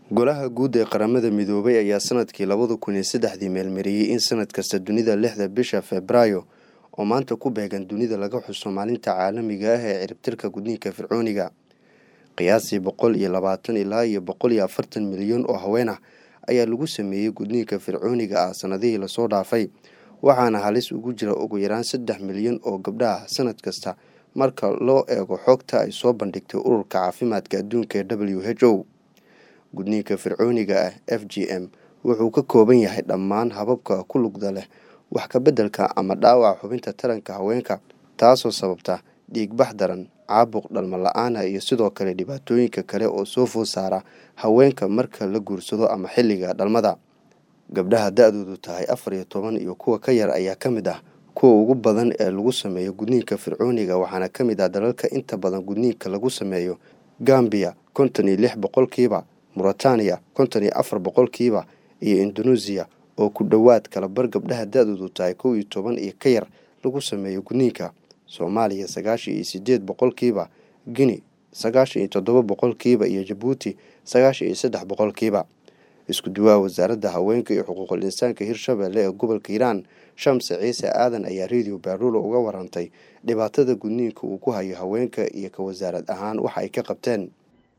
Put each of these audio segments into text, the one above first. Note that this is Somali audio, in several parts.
golaha guud ee qaramada midoobay ayaa sanadkii labada kun iyo saddexdii meelmariyey in sanad kasta dunida lixda bisha febraayo oo maanta ku beegan dunida laga xuso maalinta caalamiga ah ee ciribtirka gudniinka fircooniga qiyaasii boqol iyo labaatan ilaa iyo boqol iyo afartan milyan oo haween ah ayaa lagu sameeyey gudniinka fircooniga ah sanadihii lasoo dhaafay waxaana halis ugu jira ugu yaraan saddex milyan oo gabdha ah sanad kasta marka loo eego xogta ay soo bandhigtay ururka caafimaadka adduunka ee w h o gudniinka fircooniga ah f g m wuxuu ka kooban yahay dhammaan hababka ku lugda leh wax ka beddelka ama dhaawaca xubinta taranka haweenka taasoo sababta dhiigbax daran caabuq dhalmo la-aana iyo sidoo kale dhibaatooyinka kale oo soo food saara haweenka marka la guursado ama xilliga dhalmada gabdhaha da-doodu tahay afar iyo toban iyo kuwa ka yar ayaa ka mid ah kuwa ugu badan ee lagu sameeyo gudniinka fircooniga waxaana ka mid ah dalalka inta badan gudniinka lagu sameeyo gambiya konton iyo lix boqolkiiba muritaniya konton iyo afar boqolkiiba iyo indoneesiya oo ku dhowaad kalabar gabdhaha da-doodu tahay kow iyo toban iyo ka yar lagu sameeyo gudniinka soomaaliya sagaashan iyo sideed boqolkiiba guinea sagaashan iyo toddoba boqolkiiba iyo jabuuti sagaashan iyo saddex boqolkiiba isku duwaha wasaaradda haweenka iyo xuquuqul insaanka hirshabelle ee gobolka hiiraan shamse ciise aadan ayaa radio baaruulo uga warantay dhibaatada gudniinka uu ku hayo haweenka iyo ka wasaarad ahaan waxa ay ka qabteen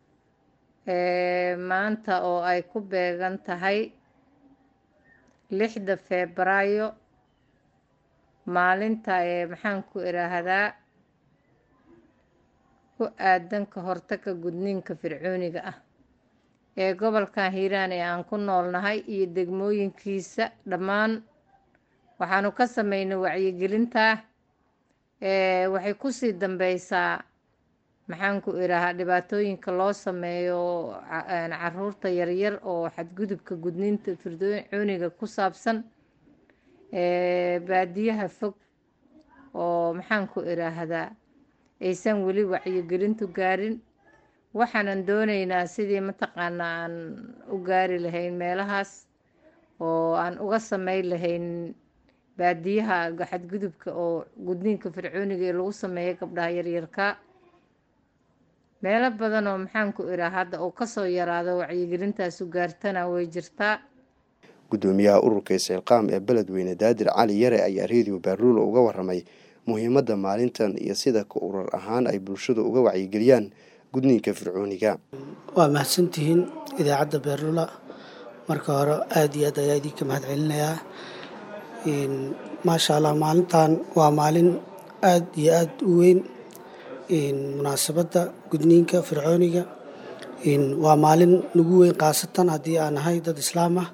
maanta oo ay ku beegan tahay lixda febraayo maalinta ee maxaan ku iraahdaa ku aadan ka hortagga gudniinka fircooniga ah ee gobolkan hiiraan ee aan ku noolnahay iyo degmooyinkiisa dhammaan waxaanu ka sameynay wacyigelinta waxay kusii dambeysaa maxaan ku iraahaa dhibaatooyinka loo sameeyo caruurta yaryar oo xadgudubka gudniinta fircooniga ku saabsan baadiyaha fog oo maxaan ku iraahdaa aysan weli wacyigelintu gaarin waxaanan dooneynaa sidii mataqaanaa aan u gaari lahayn meelahaas oo aan uga sameyn lahayn baadiyaha xadgudubka oo gudniinka fircooniga ee lagu sameeyo gabdhaha yaryarka meelo badan oo maxaan ku iraa hadda uu kasoo yaraado wacyigelintaasu gaartana way jirtaa guddoomiyaha ururka isciilqaam ee beledweyne daadir cali yare ayaa radio baaruulo uga waramay muhiimadda maalintan iyo sida ka urur ahaan ay bulshadu uga wacyigeliyaan gudniinka fircooniga waa mahadsantihiin idaacadda beerlula marka hore aada iyo aad ayaa idinka mahad celinayaa maasha allah maalintan waa maalin aada iyo aada u weyn munaasabadda gudniinka fircooniga waa maalin nagu weyn khaasatan haddii aan nahay dad islaam ah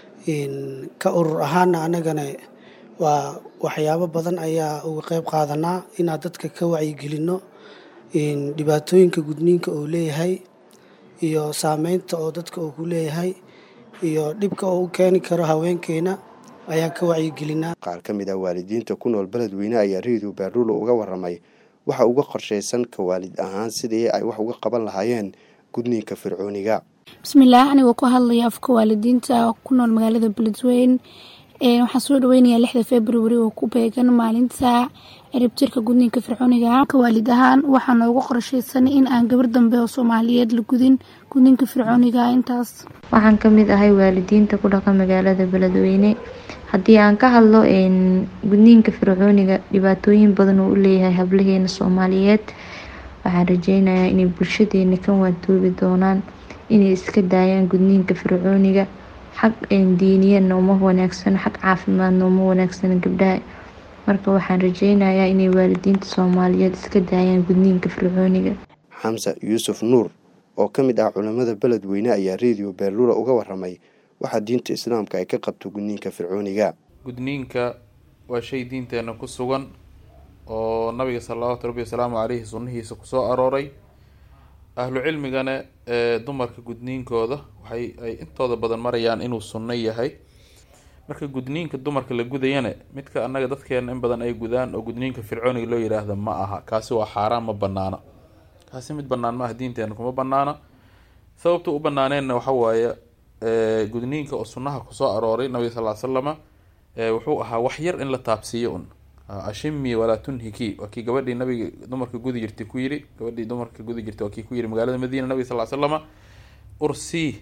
ka urur ahaana annagana waa waxyaabo badan ayaa uga qeyb qaadanaa inaan dadka ka wacyigelinno dhibaatooyinka gudniinka uu leeyahay iyo saameynta oo dadka uu ku leeyahay iyo dhibka oo u keeni karo haweenkeena ayaan ka wacyigelinaa qaar ka mid ah waalidiinta ku nool beledweyne ayaa radio baaruulo uga waramay waxa uga qorshaysan ka waalid ahaan sidii ay wax uga qaban lahaayeen gudniinka fircooniga bismillaah anigoo ku hadlaya afka waalidiinta ku nool magaalada beledweyne waxaan soo dhaweynayaa lixda february oo ku beegan maalinta ciribtirka gudniinka fircooniga ka waalid ahaan waxaa noogu qorshaysan in aan gabar dambe oo soomaaliyeed la gudin gudniinka fircooniga intaas waxaan kamid ahay waalidiinta ku dhaqa magaalada beledweyne haddii aan ka hadlo gudniinka fircooniga dhibaatooyin badan uu u leeyahay hablaheena soomaaliyeed waxaan rajeynayaa inay bulshadeena ka waantoobi doonaan inay iska daayaan gudniinka fircooniga xag diiniyana uma wanaagsan xag caafimaadna uma wanaagsan gabdhaha marka waxaan rajeynayaa inay waalidiinta soomaaliyeed iska daayaan gudniinka fircooniga xamse yuusuf nuur oo ka mid ah culimada beledweyne ayaa radio beerlula uga waramay waxaa diinta islaamka ay ka qabto gudniinka fircooniga gudniinka waa shay diinteena ku sugan oo nabiga salawaatu rabbi wasalaamu caleyhi sunnihiisa kusoo arooray ahlu cilmigana ee dumarka gudniinkooda waxay ay intooda badan marayaan inuu sunno yahay marka gudniinka dumarka la gudayana midka annaga dadkeena in badan ay gudaan oo gudniinka fircooniga loo yiraahda ma aha kaasi waa xaaraan ma banaana kaasi mid banaan ma aha diinteena kuma banaana sababta u banaaneenna waxa waaye gudniinka oo sunnaha kusoo arooray nabiga sal l slama wuxuu ahaa wax yar in la taabsiiyo un ashimi walaa tunhiki waa kii gabadhii nabiga dumarka gudi jirtay ku yiri gabadhii dumarka gudi jirtay waa kii ku yiri magaalada madiina nabiga sal slama ursii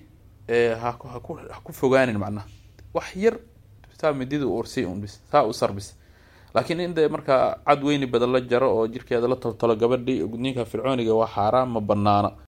ha haku ha ku fogaanin macnaha wax yar saa midida ursi un bis saa u sar bis laakiin in dee markaa cad weyni badan la jaro oo jirkeeda la toltolo gabadhii gudniinka fircooniga waa xaaraan ma banaana